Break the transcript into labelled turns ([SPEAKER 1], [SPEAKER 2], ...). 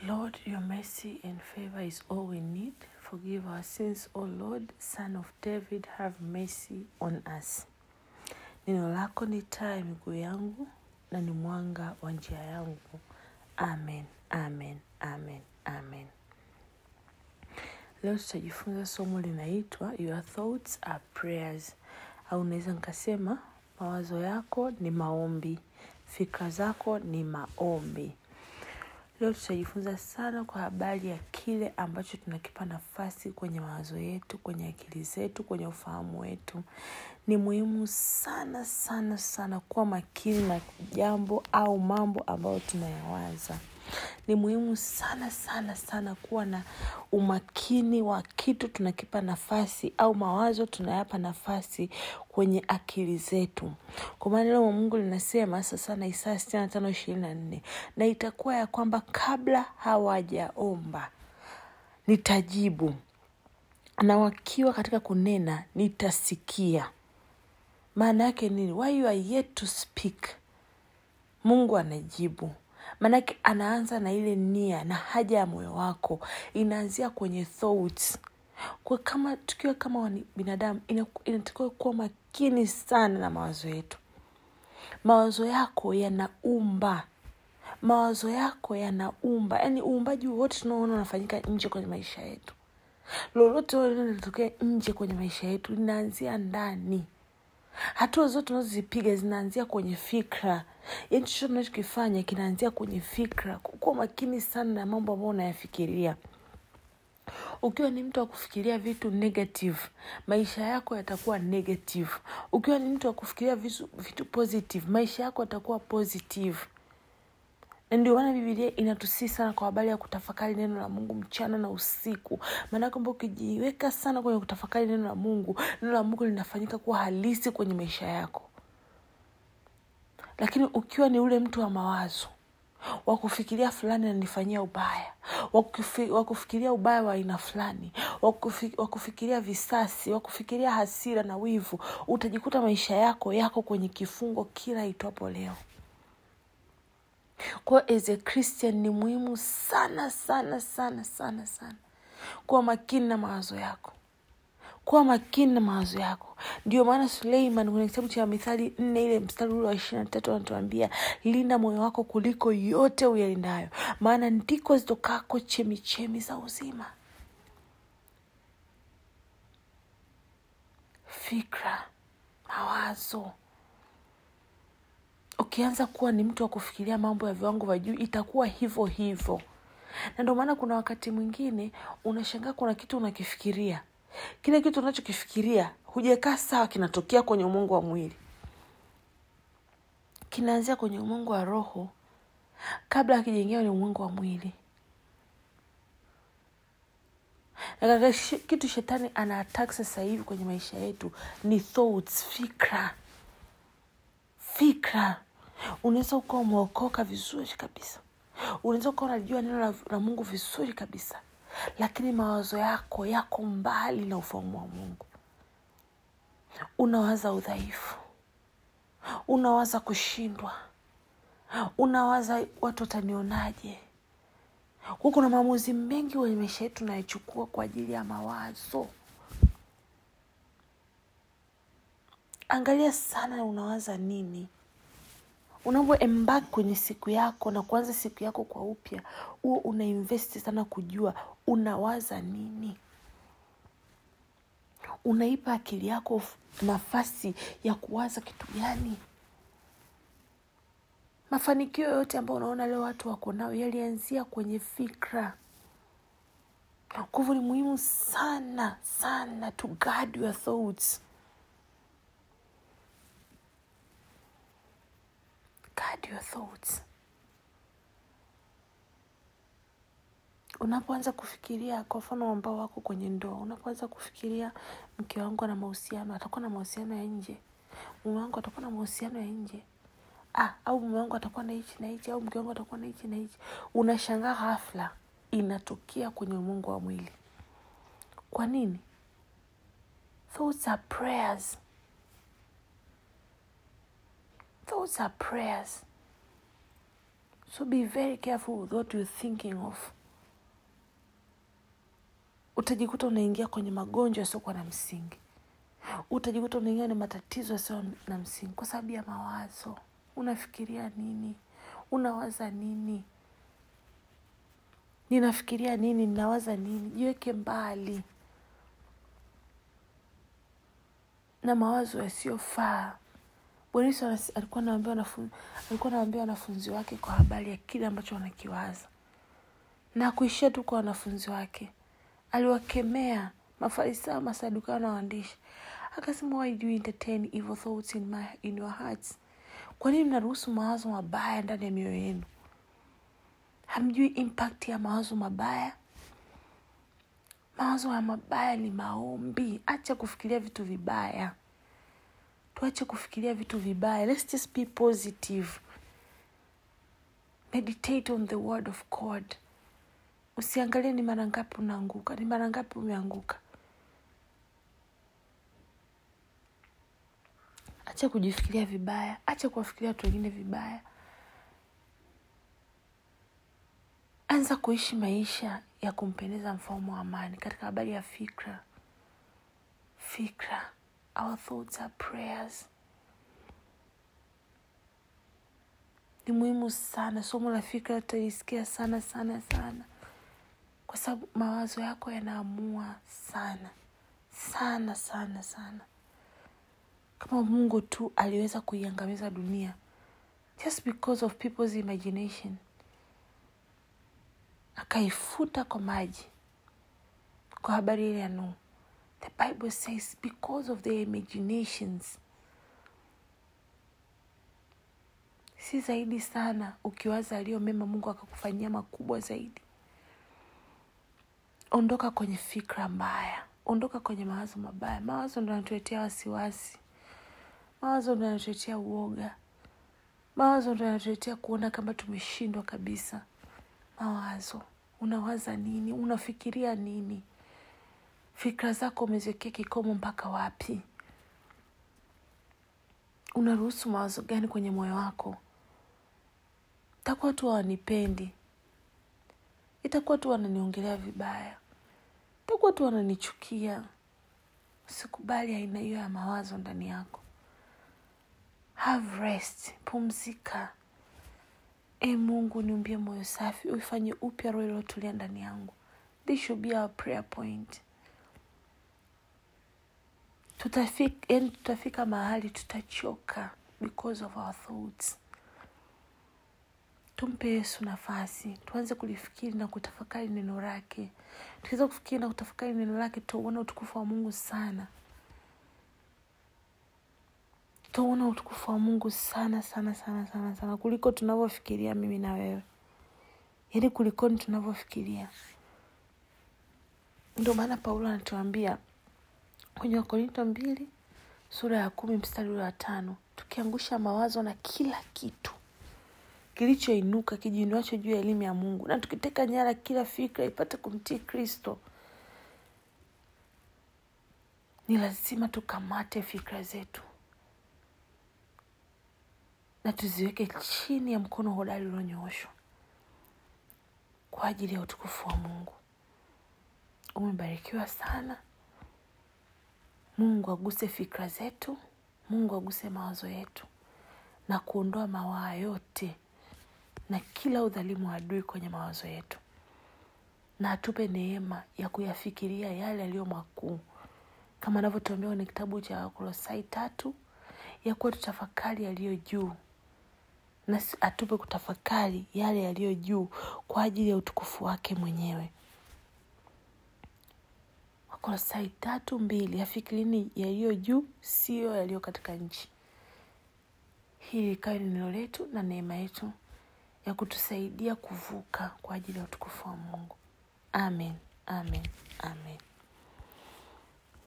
[SPEAKER 1] Lord, your mercy and favor is all we need. Forgive our sins, O Lord, Son of David, have mercy on us. Neno lako ni taa ya miguu yangu na ni mwanga wa njia yangu. Amen, amen, amen, amen. Leo tutajifunza somo linaitwa Your thoughts are prayers, au unaweza nikasema mawazo yako ni maombi, fikra zako ni maombi. Leo tutajifunza sana kwa habari ya kile ambacho tunakipa nafasi kwenye mawazo yetu, kwenye akili zetu, kwenye ufahamu wetu. Ni muhimu sana sana sana kuwa makini na jambo au mambo ambayo tunayawaza. Ni muhimu sana sana sana kuwa na umakini wa kitu tunakipa nafasi au mawazo tunayapa nafasi kwenye akili zetu. Kwa maana neno la Mungu linasema sasa na Isaya sitini na tano ishirini na nne na itakuwa ya kwamba kabla hawajaomba nitajibu, na wakiwa katika kunena nitasikia. Maana yake nini? Why you are yet to speak, Mungu anajibu. Maanake anaanza na ile nia na haja ya moyo wako, inaanzia kwenye thoughts. Kwa kama tukiwa kama wani- binadamu, ina- inatakiwa kuwa makini sana na mawazo yetu. Mawazo yako yanaumba, mawazo yako yanaumba, yaani uumbaji wote tunaoona unafanyika nje kwenye maisha yetu, lolote lile linatokea nje kwenye maisha yetu linaanzia ndani hatua zote tunazozipiga zinaanzia kwenye fikra yaani chochote tunachokifanya kinaanzia kwenye fikra kuwa makini sana na mambo ambayo unayafikiria ukiwa ni mtu wa kufikiria vitu negative maisha yako yatakuwa negative ukiwa ni mtu wa kufikiria vitu, vitu positive maisha yako yatakuwa positive na ndio maana bibilia inatusii sana kwa habari ya kutafakari neno la mungu mchana na usiku maanake kwamba ukijiweka sana kwenye kutafakari neno la mungu neno la mungu linafanyika kuwa halisi kwenye maisha yako lakini ukiwa ni ule mtu wa mawazo wa kufikiria fulani ananifanyia ubaya wa kufi- wa kufikiria ubaya wa aina fulani wa kufi- wa kufikiria visasi wa kufikiria hasira na wivu utajikuta maisha yako yako kwenye kifungo kila itwapo leo kwa as a christian ni muhimu sana sana sana sana sana kuwa makini na mawazo yako kuwa makini na mawazo yako ndio maana suleiman kwenye kitabu cha mithali nne ile mstari ule wa ishiri na tatu anatuambia linda moyo wako kuliko yote uyalindayo maana ndiko zitokako chemichemi za uzima fikra mawazo ukianza kuwa ni mtu wa kufikiria mambo ya viwango vya juu itakuwa hivyo hivyo na ndio maana kuna wakati mwingine unashangaa kuna kitu unakifikiria kile kitu unachokifikiria hujakaa sawa kinatokea kwenye umungu wa mwili kinaanzia kwenye umungu wa roho kabla akijaingia kwenye umungu wa mwili na katika shi- kitu shetani ana attack sasa hivi kwenye maisha yetu ni thoughts fikra fikra unaweza ukawa umeokoka vizuri kabisa unaweza ukawa unajua neno la, la mungu vizuri kabisa lakini mawazo yako yako mbali na ufahamu wa mungu unawaza udhaifu unawaza kushindwa unawaza watu watanionaje kwa kuna maamuzi mengi kwenye maisha yetu tunayochukua kwa ajili ya mawazo angalia sana unawaza nini unavyoembaki kwenye siku yako na kuanza siku yako kwa upya huo unainvesti sana kujua unawaza nini unaipa akili yako f- nafasi ya kuwaza kitu gani mafanikio yote ambayo unaona leo watu wako nayo yalianzia kwenye fikra kwa hivyo ni muhimu sana sana to guard your thoughts guard your thoughts unapoanza kufikiria kwa mfano ambao wako kwenye ndoa unapoanza kufikiria mke wangu ana mahusiano atakuwa na mahusiano ya nje mume wangu atakuwa na mahusiano ya nje ah, au mume wangu atakuwa na hichi na hichi au mke wangu atakuwa na hichi na hichi unashangaa ghafla inatokea kwenye umungu wa mwili kwa nini thoughts are prayers thoughts are prayers so be very careful with what you're thinking of utajikuta unaingia kwenye magonjwa yasiokuwa na msingi utajikuta unaingia kwenye matatizo yasio na msingi kwa sababu ya mawazo unafikiria nini unawaza nini ninafikiria nini ninawaza nini jiweke mbali na mawazo yasiyofaa bwana yesu anas- alikuwa anawaambia wanafunzi alikuwa anawaambia wanafunzi wake kwa habari ya kile ambacho wanakiwaza na kuishia tu kwa wanafunzi wake aliwakemea mafarisayo masadukayo na waandishi akasema why do you entertain evil thoughts in, my, in your hearts kwa nini mnaruhusu mawazo mabaya ndani ya mioyo yenu hamjui impact ya mawazo mabaya mawazo ya mabaya ni maombi acha kufikiria vitu vibaya tuache kufikiria vitu vibaya let's just be positive meditate on the word of god usiangalie ni mara ngapi unaanguka ni mara ngapi umeanguka acha kujifikiria vibaya acha kuwafikiria watu wengine vibaya anza kuishi maisha ya kumpendeza mfalme wa amani katika habari ya fikra fikra our thoughts are prayers ni muhimu sana somo la fikra tutaisikia sana sana sana kwa sababu mawazo yako yanaamua sana sana sana sana kama mungu tu aliweza kuiangamiza dunia just because of people's imagination akaifuta kwa maji kwa habari ile ya nuhu the bible says because of their imaginations si zaidi sana ukiwaza aliyo mema mungu akakufanyia makubwa zaidi ondoka kwenye fikra mbaya ondoka kwenye mawazo mabaya mawazo ndo yanatuletea wasiwasi mawazo ndo yanatuletea uoga mawazo ndo yanatuletea kuona kama tumeshindwa kabisa mawazo unawaza nini unafikiria nini fikra zako umeziwekea kikomo mpaka wapi unaruhusu mawazo gani kwenye moyo wako itakuwa tu hawanipendi itakuwa tu wananiongelea vibaya itakuwa tu wananichukia usikubali aina hiyo ya mawazo ndani yako have rest pumzika e mungu niumbie moyo safi uifanye upya roho iliyotulia ndani yangu this should be our prayer point tutafika, yani tutafika mahali tutachoka because of our thoughts tumpe yesu nafasi tuanze kulifikiri na kutafakari neno lake tukiweza kufikiri na kutafakari neno lake tutauona utukufu wa mungu sana tutauona utukufu wa mungu sana sana sana sana sana kuliko tunavyofikiria mimi na wewe yaani kulikoni tunavyofikiria ndio maana paulo anatuambia kwenye wakorinto mbili sura ya kumi mstari ule wa tano tukiangusha mawazo na kila kitu kilichoinuka kijiinuacho juu ya elimu ya mungu na tukiteka nyara kila fikra ipate kumtii kristo ni lazima tukamate fikra zetu na tuziweke chini ya mkono hodari ulionyooshwa kwa ajili ya utukufu wa mungu umebarikiwa sana mungu aguse fikra zetu mungu aguse mawazo yetu na kuondoa mawaa yote na kila udhalimu wa adui kwenye mawazo yetu na atupe neema ya kuyafikiria yale yaliyo makuu kama anavyotuambia kwenye kitabu cha wakolosai tatu ya kuwa tutafakari yaliyo juu na atupe kutafakari yale yaliyo juu kwa ajili ya utukufu wake mwenyewe wakolosai tatu mbili yafikirini yaliyo juu siyo yaliyo katika nchi hili likawe ni neno letu na neema yetu ya kutusaidia kuvuka kwa ajili ya utukufu wa mungu amen amen amen